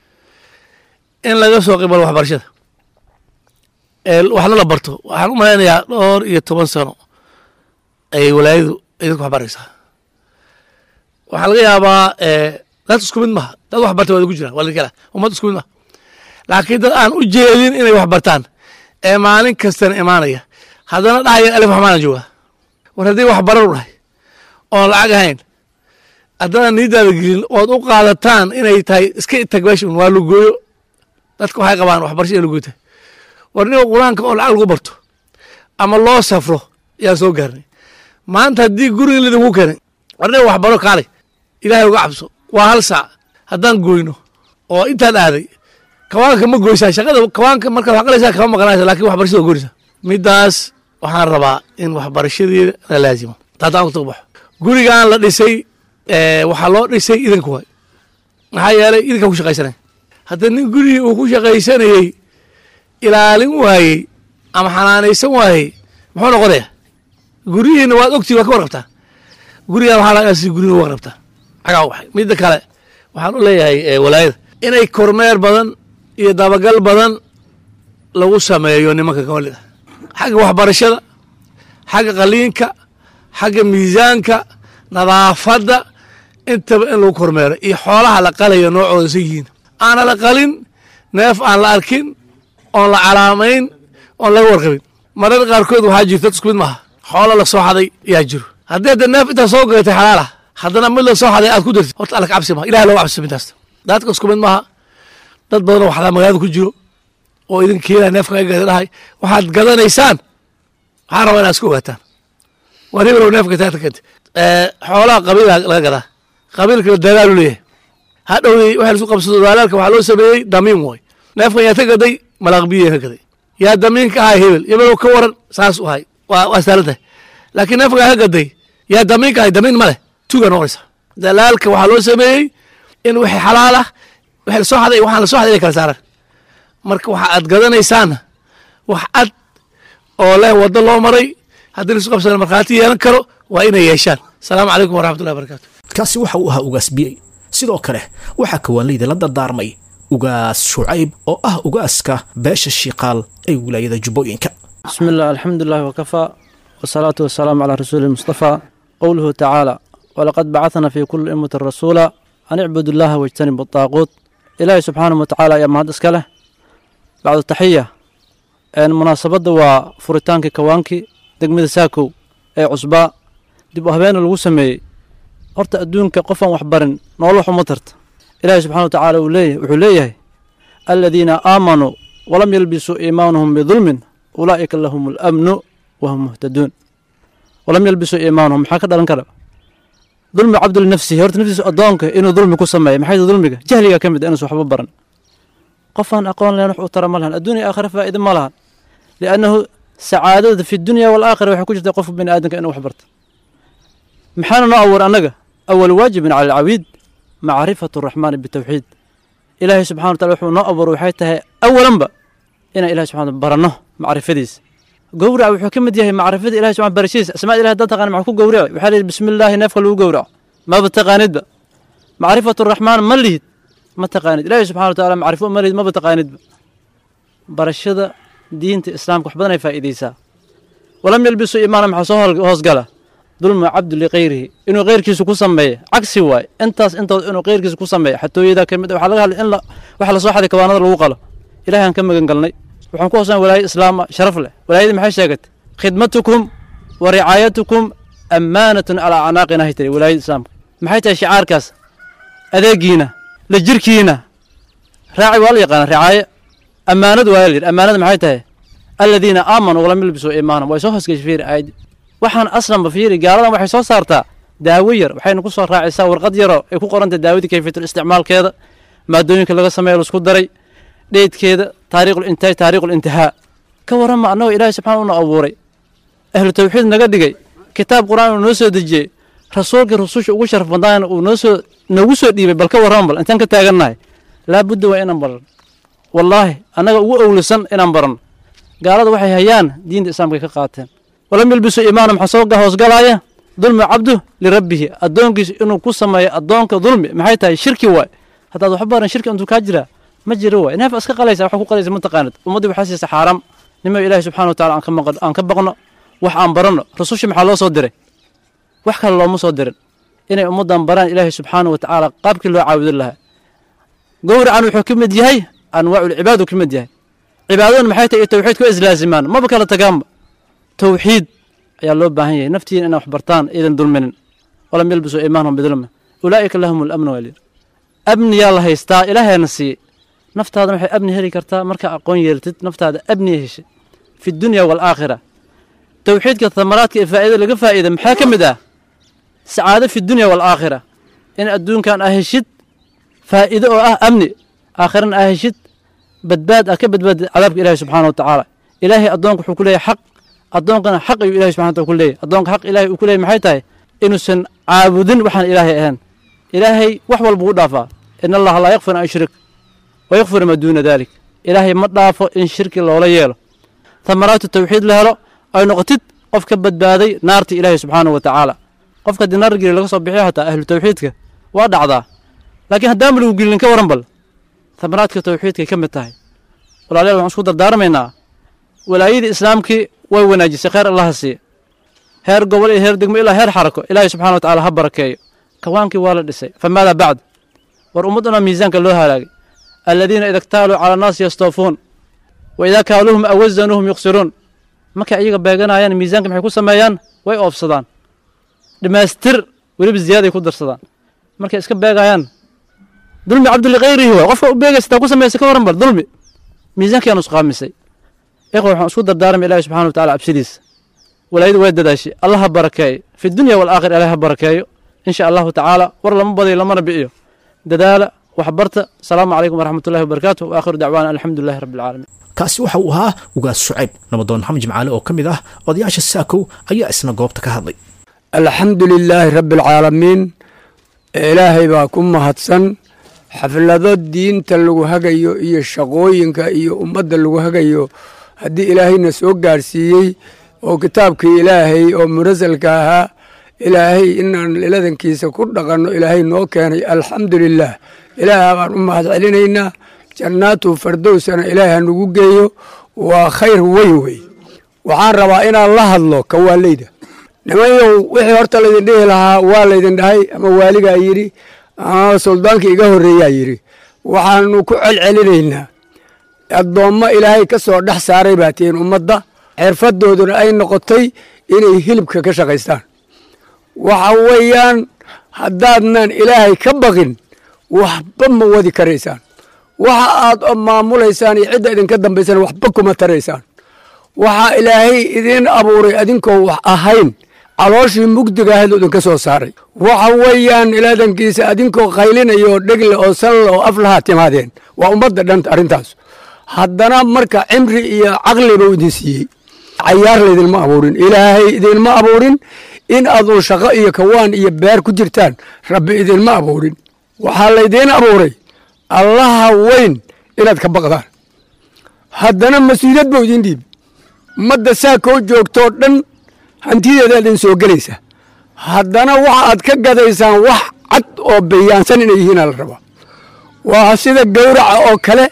in laga soo qibalo waxbarashada waxna la barto waxaan u malaynayaa dhowr iyo toban sano ayay walaayadu idinku waxbaraysaa waxaa laga yaabaa dad isku mid maha dad wax barta waa ku jiraan waa lakala ummad isku mid maha laakiin dad aan u jeedin inay wax bartaan ee maalin kastana imaanaya haddana dhahaya alif waxmaana joogaa war haddii wax barar u dhahay oon lacag ahayn haddana niiddaada gelin ood u qaadataan inay tahay iska itag meeshan waa lugooyo dadka waxay qabaan waxbarasho ee lugooyta war niga qur-aanka oo lacag lagu barto ama loo safro yaan soo gaarnay maanta haddii guriga lidinku keenay war niga waxbaro kaalay ilaahay uga cabso waa hal saac haddaan goyno oo intaan aaday kawaanka ma goysaa shaqada kawaanka markaad wax qalaysaa kama maqanaysa lakin waxbarashada waa goynaysaa middaas waxaan rabaa in waxbarashadeeda la laazimo taadaan ku baxo gurigan la dhisay waxaa loo dhisay idinka waay maxaa yeelay idinkaa ku shaqaysanay hadda nin gurigii uu ku shaqaysanayey ilaalin waayey ama xanaanaysan waayey muxuu noqonaya guryihiina waad ogtii waa ka warqabtaa gurigan waxaa laga si guriga warqabtaa xagaa waxay midda kale waxaan u leeyahay walaayada inay kormeer badan iyo dabagal badan lagu sameeyo nimanka kawalida xagga waxbarashada xagga qaliinka xagga miisaanka nadaafadda intaba in lagu kormeero iyo xoolaha la qalayo noocooda sa yihiin aana la qalin neef aan la arkin oon la calaamayn oon laga warqabin mararka qaarkood waxaa jirta dad isku mid maaha xoolo la soo xaday yaa jiro haddii hadda neef intaa soo gadatay xalaalah haddana mid la soo xaday aad ku dirtid horta alla ka cabsi maha ilahi looga cabsi midaas dadka isku mid maaha dad badan oo waxdaa magaalada ku jiro oo idin keenaya neefka ay gada dhahay waxaad gadanaysaan waxaan rabaa inaad isku ogaataan war hebel neefka taagta keenta xoolaha qabiila laga gadaa qabiilka la dalaalu leeyahay hadhowdii waxa lasu qabsado dalaalka waxaa loo sameeyey damiin way neefkan yaa ka gaday malaaqbiya ka gaday yaa damiinka ahay hebel hebelow ka waran saas u ahay waa waa saalan tahay laakiin neefkan yaa ka gaday yaa damiinka ahay damiin ma leh tuuga noqonaysa dalaalka waxaa loo sameeyey in wixii xalaal ah wixii lasoo xaday waxaan lasoo xaday inay kala saaraan marka waxa aad gadanaysaana wax cad oo leh waddo loo maray haddii lasu qabsana markhaati yeelan karo waa inay yeeshaan asalaamu calaykum waraxmatullahi barakatu kaasi waxa uu ahaa ugaas biyey sidoo kale waxaa kawaanleyda la dardaarmay ugaas shucayb oo ah ugaaska beesha shiiqaal ee wilaayada jubbooyinka بسم الله الحمد لله وكفى والصلاة والسلام على رسول المصطفى قوله تعالى ولقد بعثنا في كل أمة رسولا أن اعبدوا الله واجتنبوا الطاغوت إلهي سبحانه وتعالى يا مهد اسكاله بعد التحية munaasabadda waa furitaankii kawaankii degmada saakow ee cusbaa dib u habeena lagu sameeyey horta adduunka qofaan wax barin nolol xuma tarta ilaahay subxana wa tacaala uu leeyahay wuxuu leeyahay aladiina aamanuu walam yalbisuu iimaanahum bidulmin ulaa'ika lahum alamnu wahum muhtaduun walam yalbisuu iimaanahum maxaa ka dhalan kara dulmi cabdu linafsihi horta naftiisa addoonka inuu dulmi ku sameeya maxay tahay dulmiga jahliga ka mid a inuusan waxba baran qofaan aqoon lahayn wax u tara ma lahan adduunya aakhira faa'iida ma lahan liannahu sacaadada fi dunya walaakhira waxay ku jirtaa qofka bini aadamka inuu wax barto maxaana noo abuur annaga awal waajibin cala alcabiid macrifatu araxmaani bitawxiid ilaahay subxana wa tacala wuxuu noo abuur waxay tahay awalanba inaan ilahay subxana baranno macrifadiisa gowrac wuxuu ka mid yahay macrifada ilahay subxana barashadiisa asmaada ilahay haddaan taqaan maxaa ku gowraci waxaa la yidhi bismi illaahi neefka lagu gowraco maba taqaanidba macrifatu araxmaan ma lihid ma taqaanid ilaahay subxana wa taala macrifo ma lihid maba taqaanidba barashada diinta islaamka wax badan ay faa'iideysaa walam yalbisuu iimaana maxaa soo hoosgala dulmu cabdu likayrihi inuu keyrkiisa ku sameeyo cagsi waay intaas intood inuu keyrkiisa ku sameeyo xatooyada ka mid waxaa laga hadlay in waxa lasoo xaday kawaanada lagu qalo ilahay aan ka magan galnay waxaan ku hoosan walaayo islaama sharaf leh walaayadii maxay sheegatay khidmatukum wa ricaayatukum ammaanatun calaa acnaaqina hay tiri walaayada islaamka maxay tahay shicaarkaas adeegiina la jirkiina raaci waa la yaqaana ricaayo ammaanadu waa la yidhi ammaanada maxay tahay aladiina aamanuu walam yalbisuu iimaanahum way soo hoosgeshay fiiri aayaddi waxaan aslanba fiiri gaaladan waxay soo saartaa daawo yar waxayna ku soo raacisaa warqad yaroo ay ku qorantay daawadii kayfiyatul isticmaalkeeda maadooyinka laga sameeyo laisku daray dheydkeeda taariikhul intaaj taariikhul intihaa ka warrama annagoo ilaahay subxana una abuuray ahlu tawxiid naga dhigay kitaab qur-aan uu noo soo dejiyey rasuulkii rususha ugu sharaf badnaana uu noo soo noogu soo dhiibay bal ka warrama bal intaan ka taagannahay laabudda waa inaan baran wallaahi annaga ugu owlisan inaan baranno gaalada waxay hayaan diinta islaamka ka qaateen walam yalbisuu iimaana maxaa soo hoosgalaaya dulmi cabdu lirabbihi addoonkiisa inuu ku sameeyo addoonka dulmi maxay tahay shirki waay haddaad waxba baran shirki intuu kaa jiraa ma jiro waay neef iska qalaysa waxa ku qalaysa ma taqaanid ummaddii waxaa siisa xaaraam nima ilaahi subxana wa tacala aan ka maqan aan ka baqno wax aan baranno rususha maxaa loo soo diray wax kale looma soo dirin inay ummaddan baraan ilaahi subxaana wa tacaala qaabkii loo caabudin lahaa gowracan wuxuu ka mid yahay anwaaculcibaadu ka mid yahay cibaadaduna maxay tahay iyo tawxiidka waa islaasimaan maba kala tagaanba tawxiid ayaa loo baahan yahay naftiina inay wax bartaan iidan dulminin walam yalbisuu iimaanahum bidulmin ulaa'ika lahum alamnu walir amniyaa la haystaa ilaahayna siiyey naftaada waxay amni heli kartaa markaa aqoon yeeltid naftaada amniya heshay fi dunya waalaakhira tawxiidka thamaraadka ee faa'ida laga faa'iida maxaa ka mid ah sacaado fi dunya waalaakhira in adduunkan aa heshid faa'iido oo ah amni aakhirana aa heshid badbaad ah ka badbaadid cadaabka ilahi subxaana wa tacaala ilaahay addoonka wuxuu ku leeyahay xaq addoonkana xaq ayuu ilahi subxana wataala ku leeyahy addoonka xaq ilahay uu ku leeyahy maxay tahay inuusan caabudin waxaan ilaahay ahayn ilaahay wax walba u dhaafaa in allaha laa yakfir an yushrik wa yakfir maa duuna dalik ilaahay ma dhaafo in shirki loola yeelo thamaraatu tawxiid la helo ay noqotid qof ka badbaaday naarta ilaahay subxaana wa tacaala qofka haddii naar geli laga soo bixiyo hataa ahlu tawxiidka waa dhacdaa laakiin haddaama lagu gelin ka waran bal thamaraadka tawxiidkay ka mid tahay walaalayaal waxaan isku dardaarmaynaa walaayadii islaamkii way wanaajisay kheyr allaha siiya heer gobol iyo heer degmo ilaa heer xarako ilaahay subxana wa tacala ha barakeeyo kawaankii waa la dhisay famaadaa bacd war ummadduna miisaanka loo halaagay aladiina ida ktaaluu cala annaasi yastawfuun wa idaa kaaluuhum awazanuuhum yuqsiruun markay iyaga beeganayaan miisaanka maxay ku sameeyaan way oofsadaan dhammaystir weliba ziyaaday ku darsadaan markay iska beegayaan dulmi cabdulikayrihi waay qofka u beegaysa taa ku samaysa ka waran bal dulmi miisaankiyaa nusqaamisay ikhwa waxaan isku dardaarmay ilahi subxana wa tacala cabsidiisa walaayadu way dadaashay allah ha barakeeyo fi dunya waalaakhira ilahi ha barakeeyo in sha allahu tacaala war lama badayo lamana bi'iyo dadaala waxbarta asalaamu calaykum waraxmatullahi wabarakaatu wa aakhiru dacwaana alxamdulilahi rabbi alcaalamiin kaasi waxa uu ahaa ugaas shucayb nabadoon maxamed jimcaale oo ka mid ah odayaasha saakow ayaa isna goobta ka hadlay alxamdu lilaahi rabbi alcaalamiin ilaahay baa ku mahadsan xaflado diinta lagu hagayo iyo shaqooyinka iyo ummadda lagu hagayo haddii ilaahayna soo gaarsiiyey oo kitaabkii ilaahay oo munasalka ahaa ilaahay inaan iladankiisa ku dhaqanno ilaahay noo keenay alxamdu lilaah ilaaha baan u mahad celinaynaa jannaatu fardowsana ilaahay hanugu geeyo waa khayr weyn wey waxaan rabaa inaan la hadlo kawaaleyda nimanyow wixii horta laydin dhihi lahaa waa laydin dhahay ama waaligaa yidhi ama suldaanka iga horreeyaa yidhi waxaanu ku celcelinaynaa addoommo ilaahay ka soo dhex saaray baa tihiin ummadda xirfadooduna ay noqotay inay hilibka ka shaqaystaan waxa weeyaan haddaadnan ilaahay ka baqin waxba ma wadi karaysaan waxa aad maamulaysaan iyo cidda idinka dambaysana waxba kuma taraysaan waxaa ilaahay idiin abuuray adinkoo wax ahayn calooshii mugdiga ahayd oo idinka soo saaray waxa weeyaan ilaadankiisa adinkoo qaylinaya oo dhegle oo sanla oo aflahaa timaadeen waa ummadda dhan arrintaas haddana marka cimri iyo caqliba idin siiyey cayaar laydinma abuurin ilaahay idinma abuurin in aadun shaqo iyo kawaan iyo beer ku jirtaan rabbi idinma abuurin waxaa laydiin abuuray allaha weyn inaad ka baqdaan haddana mas-uuliyad buu idin dhiibi ummadda saa koo joogtoo dhan hantideeda idin soo gelaysa haddana waxa aad ka gadaysaan wax cad oo bayaansan inay yihiina la rabaa waa sida gowraca oo kale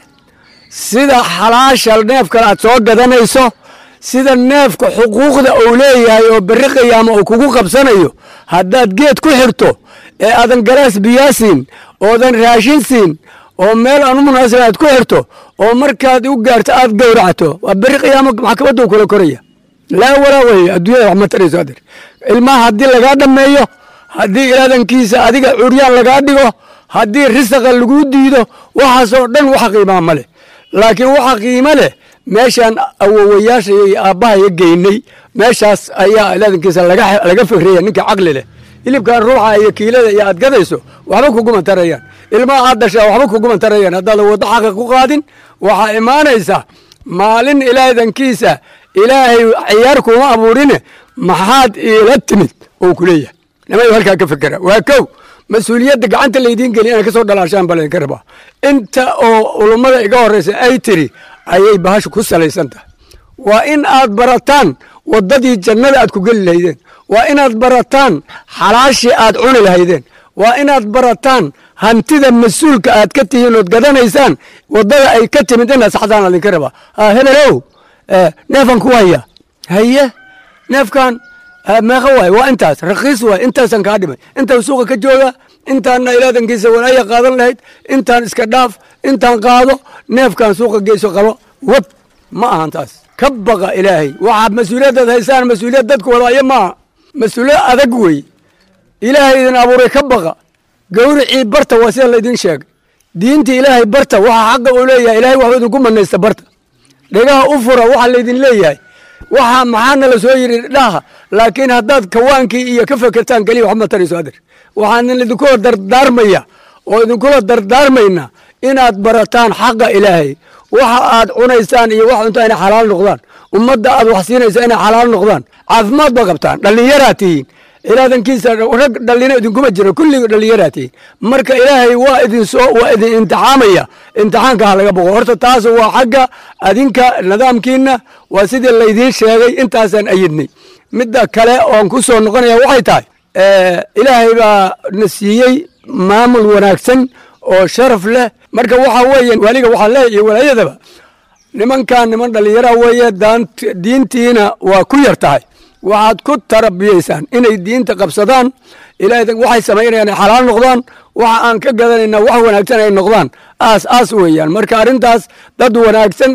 sida xalaasha neefkan aad soo gadanayso sida neefka xuquuqda uu leeyahay oo berri qiyaama uu kugu qabsanayo haddaad geed ku xirto ee aadan galaas biyaa siin oodan raashin siin oo meel aan u munaasib aad ku xirto oo markaad u gaarto aad gowracto waa berri qiyaama maxkamaddu kula koraya laa walaa weye adduunyada wax ma tarayso adeer ilmaha haddii lagaa dhammeeyo haddii ilaadankiisa adiga curyaan lagaa dhigo haddii risaqa laguu diido waxaasoo dhan waxa qiimaa ma leh laakiin waxa qiimo leh meeshaan awowayaasha iyo aabbahaya geynay meeshaas ayaa ilaadankiisa laga fikriya ninka caqli leh hilibkan ruuxa iyo kiilada iyo aad gadayso waxba kuguma tarayaan ilmaha aad dhashaa waxba kuguma tarayaan haddaadan waddo xaqa ku qaadin waxaa imaanaysa maalin ilaadankiisa ilaahay ciyaar kuma abuurine maxaad iila timid oo ku leeyahay nimayu halkaa ka fikera waa kow mas-uuliyadda gacanta laydiin geliy inay ka soo dhalaashaan baa laydinka rabaa inta oo ulummada iga horreysa ay tiri ayay bahashu ku salaysan tahay waa in aad barataan waddadii jannada aad ku geli lahaydeen waa inaad barataan xalaashii aad cuni lahaydeen waa inaad barataan hantida mas-uulka aad ka tihiin ood gadanaysaan waddada ay ka timid inaad saxdaan ladinka rabaa hebelow neefan ku haya haye neefkan meeqa waay waa intaas rakiis waay intaasan kaa dhimay intaan suuqa ka jooga intaanna ilaadankiisa walaaya qaadan lahayd intaan iska dhaaf intaan qaado neefkan suuqa geyso qabo wab ma ahan taas ka baqa ilaahay waxaad mas-uuliyaddaad haysaan mas-uuliyad dadku wadaayo maaha mas-uuliyad adag wey ilaahay idin abuuray ka baqa gawricii barta waa sida laydin sheegay diinta ilaahay barta waxa xaqa uu leeyahay ilahay waxba idinku manaysta barta dhegaha u fura waxa laydin leeyahay waxa maxaana la soo yidhi dhaha laakiin haddaad kawaankii iyo ka fekertaan keliya waxma tarayso adeer waxaan idinkula dardaarmaya oo idinkula dardaarmayna inaad barataan xaqa ilaahay waxa aad cunaysaan iyo wax cuntaa inay xalaal noqdaan ummadda aad wax siinaysa inay xalaal noqdaan caafimaad ba qabtaan dhallinyaraa tihiin ilaadankiisa rag dhallina idinkuma jiro kulligii dhallinyaraa tihiin marka ilaahay waa idin soo waa idin imtixaamaya imtixaanka ha laga boqo horta taas waa xagga adinka nidaamkiina waa sidii laydiin sheegay intaasaan ayidnay midda kale oon ku soo noqonaya waxay tahay ilaahay baa na siiyey maamul wanaagsan oo sharaf leh marka waxa weeye waliga waxaa leeya iyo walaayadaba nimankan niman dhallinyara weeye diintiina waa ku yar tahay waxaad ku tarabiyeysaan inay diinta qabsadaan ilaahay waxay samaynayaan ay xalaal noqdaan waxa aan ka gadanayna wax wanaagsan ay noqdaan aas aas weeyaan marka arrintaas dad wanaagsan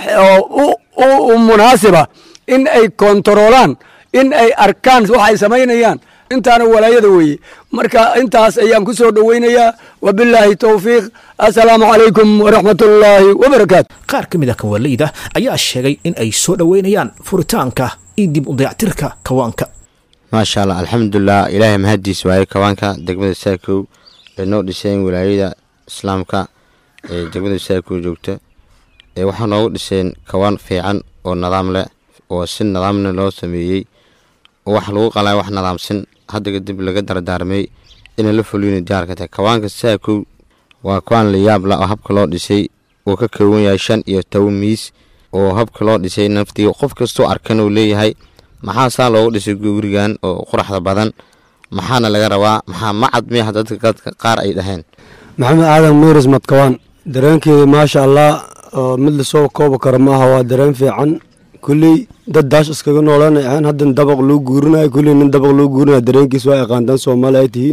oo u munaasiba in ay kontaroolaan in ay arkaan waxay samaynayaan intaana walaayada weeye marka intaas ayaan ku soo dhoweynayaa wabilaahi towfiiq assalaamu calaykum waraxmatullaahi wabarakaatu qaar ka mid ah kawaaleyda ayaa sheegay in ay soo dhoweynayaan furitaanka iyo dib u dayactirka kawaanka maasha allah alxamdulilah ilaahay mahaddiis waaye kawaanka degmada saakow ee noo dhiseen walaayada islaamka ee degmada saakow joogta ee waxaa noogu dhiseen kawaan fiican oo nidaam leh oo si nidaamna loo sameeyey oo wax lagu qalaa wax nidaamsan hadda kadib laga dardaarmay inay la fuliyna diyaarka tahay kawaanka saakow waa kawaan la yaab la oo habka loo dhisay uu ka koowan yahay shan iyo toban miis oo habka loo dhisay naftii qof kastoo arkan uu leeyahay maxaa saa loogu dhisay gurigan oo quraxda badan maxaana laga rabaa maxaa macad miah dadka qaar ay dhaheen maxamed aadan nuuris madkawaan dareenkeeda maasha allah oo mid lasoo koobi karo maaha waa dareen fiican kulley dad daash iskaga noolanay ahaan haddan dabaq loo guurinayo kulley nin dabaq loo guurinaya dareenkiis waa aqaandan soomaali ay tihiin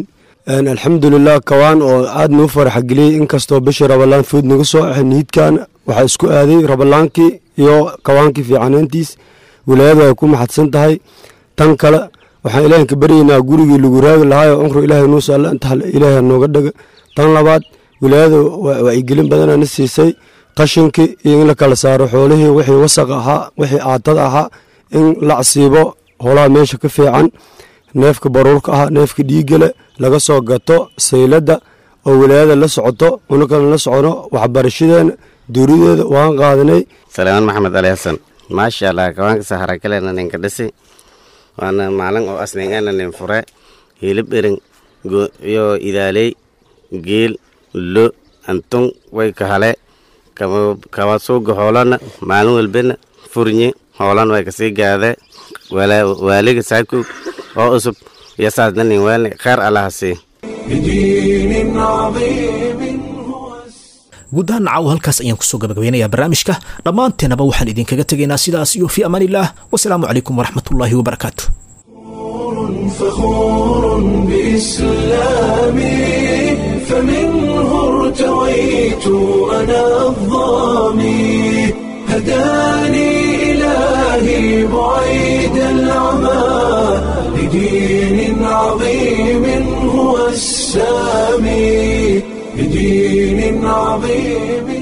alxamdulilah kawaan oo aad nuu faraxgeliyey inkastoo bishii rabalaan food naga soo axay niidkan waxaa isku aaday rabalaankii iyo kawaankii fiicanayntiis wilaayadu ay ku maxadsan tahay tan kale waxaan ilaahin ka baryaynaa gurigii lagu raagi lahaayo cumru ilaahay nuusa alla inta ilaahay nooga dhaga tan labaad wilaayadu wacyigelin badana na siisay qashinkii iyo in la kala saaro xoolihii wixii wasaq ahaa wixii aatada ahaa in la csiibo holaha meesha ka fiican neefka baruurka ah neefka dhiigale laga soo gato sayladda oo wilaayada la socoto una kale la socono waxbarashadeena duurideeda waan qaadanay salaamaan maxamed ali xasan maasha allah kawaanka saharakaleena ninka dhisi waana maalin oo asningeena nin fure hilib erin iyo idaaley geel lo antun way kahale kama suuga hoolana maalin walbena furnye hoolan way kasii gaade waaliga saaku oo cusub iyo saasna nin weelni kheer allaha sii بدين عظيم guud ahaan nacaw halkaas ayaan kusoo gabagabeynayaa barnaamijka dhammaanteenaba waxaan idinkaga tegaynaa sidaas iyo fii amaan illah wasalaamu calaykum waraxmatullaahi wabarakaatu فخور بإسلامي فمنه ارتويت أنا الظامي هداني إلهي بعيد العمى لدين عظيم هو السامي بدين عظيم